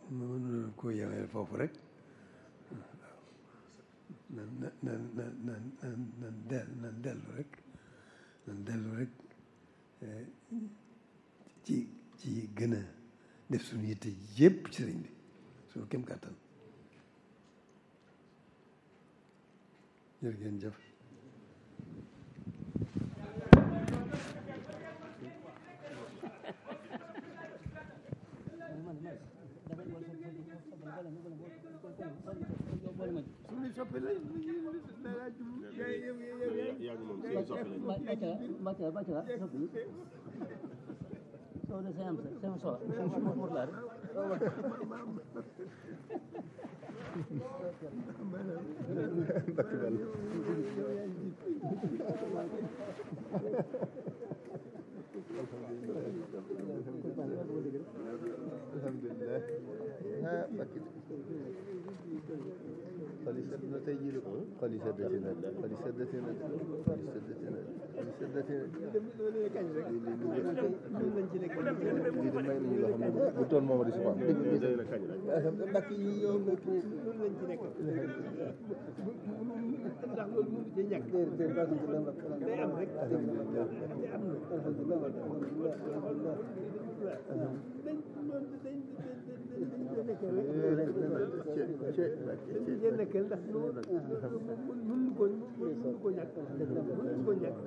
mënu koo yemee foofu rek nan nan nan nan nan nan nan del nan dellu rek nan dellu rek ci ci gën a def suñu yitte yépp ci sëriñ bi suñu kem kàttan jërë ngeen jëf suñu soppe la dara jublu yaa ngi moom seen soppe lañ Bacca Bacca soppi soo de seen am sa seen soxla seen mot laa rek alhamdulilah ah bakki xol yi sedd na tey jii de xol yi seddati na xol yi seddati na xol yi seddati na xol yi seddati na lii lii lii lii de may nañu loo xam ne bu toon moom di si faam mbakk yi yow nga kii loolu lañ ci nekk ndax loolu mënu ci ñàkk day am rek day am dañ loolu dañ dañ nekkee rek dañ ci nekkee ndax loolu mënuñu ko mënuñu ko ñàkk mënuñu ko ñàkk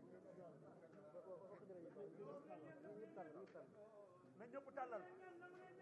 na ñëpp tàllal